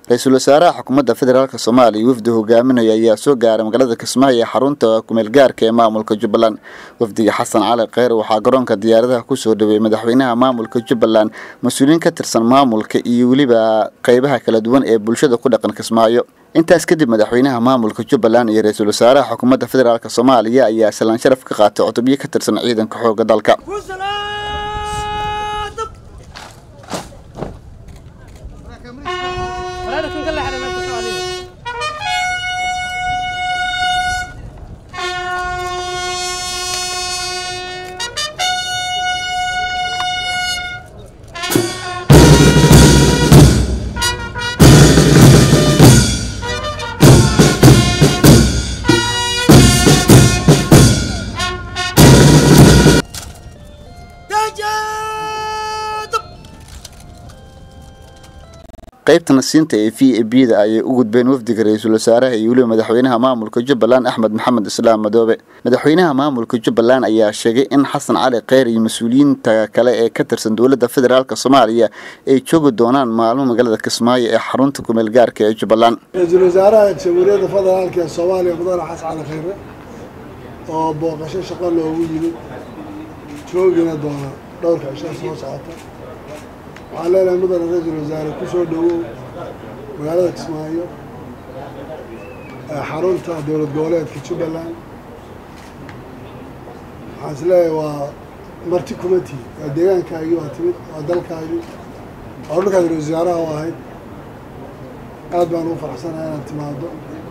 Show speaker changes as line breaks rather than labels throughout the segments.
ra-iisul wasaaraha xukuumadda federaalk soomaaliya wafdi hogaaminaya ayaa soo gaaray magaalada kismaayo ee xarunta kumeel gaarka ee maamulka jubbaland wafdiga xasan cali kheyr waxaa garoonka diyaaradaha kusoo dhaweeyey madaxweynaha maamulka jubbaland mas-uuliyiin ka tirsan maamulka iyo weliba qeybaha kala duwan ee bulshada ku dhaqan kismaayo intaas kadib madaxweynaha maamulka jubbaland iyo ra-iisul wasaaraha xukuumadda federaalk soomaaliya ayaa salaan sharaf ka qaatay cutubyo ka tirsan ciidanka xooga dalka qaybta nasiinta ee v a b da ayay u gudbeen wafdiga ra-iisul wasaaraha iyo weliba madaxweynaha maamulka jubbaland axmed maxamed islaam madoobe madaxweynaha maamulka jubbaland ayaa sheegay in xasan cali kheyr iyo mas-uuliyiinta kale ee ka tirsan dowladda federaalk soomaaliya ay joogi doonaan maalmo magaalada kismaayo ee xarunta kumeel gaarka ee jubbaland
ra-iisul wasaaraha jamhuuriyadda federaalk ee soomaaliya mudane xasan cali kheyre oo booqasho shaqo loogu yimid joogina doona dhowrka cishaa soo socota waxaan leenahay mudane ra-iisul wasaare ku soo dhowow magaalada kismaayo ee xarunta dowlad goboleedka jubbaland waxaan is leeyahay waa marti kumati waa deegaankaagii waa timid waa dalkaagii waa dhulkaad ra-isul wasaaraha u ahayd aad baan ugu faraxsanahay inaad timaado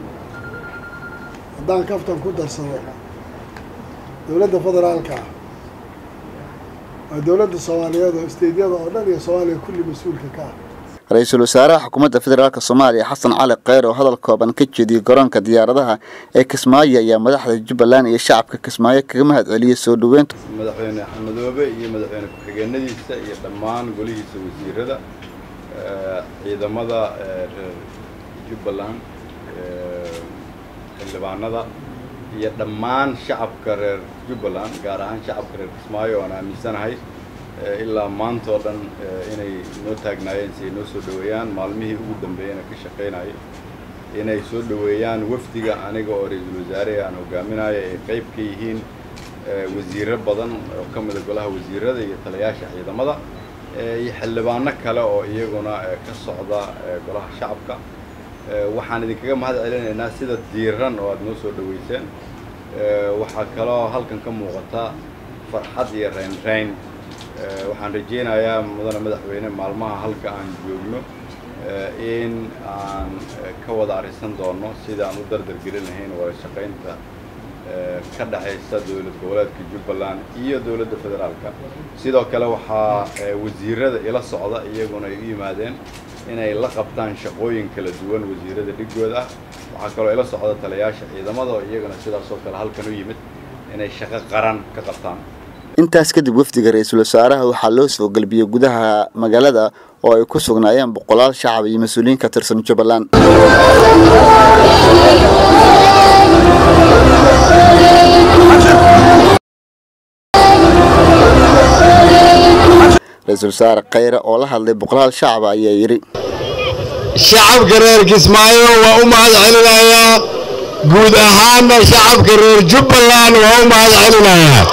haddaan kaftan ku darsado dowladda federaalka ah waa dowladda soomaaliyeed oo isteydyada oo dhan iyo soomaaliya kulli mas-uulka ka ah
ra-iisul wasaaraha xukuumadda federaalk soomaaliya xasan cali kheyr oo hadal kooban ka jeediyey garoonka diyaaradaha ee kismaayo ayaa madaxda jubbaland iyo shacabka kismaayo kaga mahad celiyey soo dhoweynta
madaxweyne xamadoobe iyo madaxweyne ku-xigeenadiisa iyo dhammaan golihiisa wasiirada ciidamada reer jubbaland xildhibaanada iyo dhammaan shacabka reer jubbaland gaar ahaan shacabka reer kismaayo oan aaminsanahay ilaa maanta oo dhan inay noo taagnaayeen si ay noo soo dhoweeyaan maalmihii ugu dambeeyana ka shaqaynayay inay soo dhoweeyaan wafdiga aniga oo ra-iisul wasaare aan hogaaminayo ay qayb ka yihiin wasiiro badan oo ka mida golaha wasiirada iyo talayaasha ciidamada iyo xildhibaano kale oo iyaguna ka socda golaha shacabka waxaan idinkaga mahad celinaynaa sida diiran oo aada noo soo dhoweyseen waxaa kaloo halkan ka muuqata farxad iyo reynreyn waxaan rajaynayaa mudane madaxweyne maalmaha halka aan joogno in aan ka wada arisan doono sida aan u dardargelin lahayn wada shaqaynta ka dhexaysa dowlad goboleedka jubbaland iyo dowladda federaalka sidoo kale waxaa wasiirada ila socda iyaguna ay u yimaadeen inay la qabtaan shaqooyin kala duwan wasiirada dhigooda ah waxaa kaloo ila socda talayaasha ciidamada oo iyaguna sidaasoo kale halkan u yimid inay shaqo qaran ka qabtaan
intaas kadib wafdiga ra-iisul wasaaraha waxaa loo soo galbiyey gudaha magaalada oo ay ku sugnaayeen boqolaal shacab iyo mas-uuliyiin ka tirsan jubbaland ra-iisul wasaare kheyre oo la hadlay boqolaal shacaba ayaa yidhi
shacabka reer kismaayo waa u mahad celinayaa guud ahaanna shacabka reer jubbaland waa u mahad celinayaa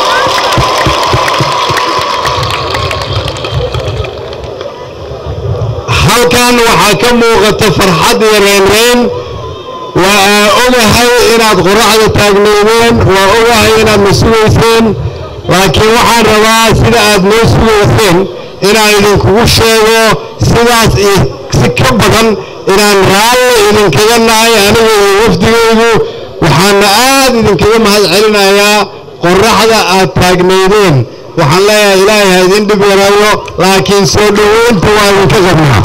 halkan waxaa ka muuqata farxad iyo reynreyn waa aa ogahay inaad qoraxda taagnaydeen waa ogahay inaad na sugayseen laakiin waxaan rabaa sida aad noo sugayseen inaan idinkugu sheego sidaas iyo si ka badan inaan raalli idinkaga nahay aniga iyo wafdigaydu waxaana aad idinkaga mahad celinayaa qoraxda aad taagnaydeen waxaan leeyahay ilaahay ha idin dhib yaraayo laakiin soo dhoweynta waa idinka qabnaa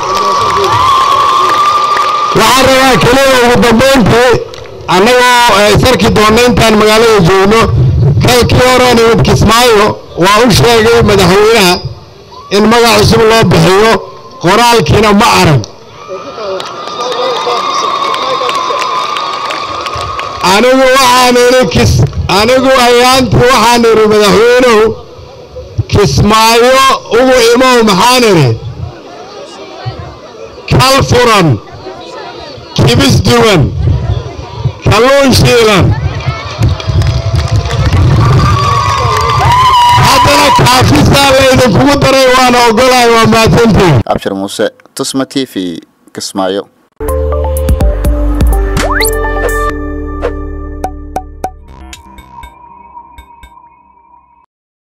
waxaan rabaa keliya ugu dambayntii annagoo isarki doonna intaan magaalada joogno kalkii horaan imid kismaayo waa u sheegay madaxweynaha in magac cusub loo bixiyo qoraalkiina ma arag anigu waxaan idhi kis anigu ayaantii waxaan idhi madaxweynuhu kismaayo ugu imow maxaan idhi kal furan kibis duwan kalluun shiilan haddana kaafisaa laydinkugu daray waana ogolahay waa mahadsantihin
abshir muuse tusma t v kismaayo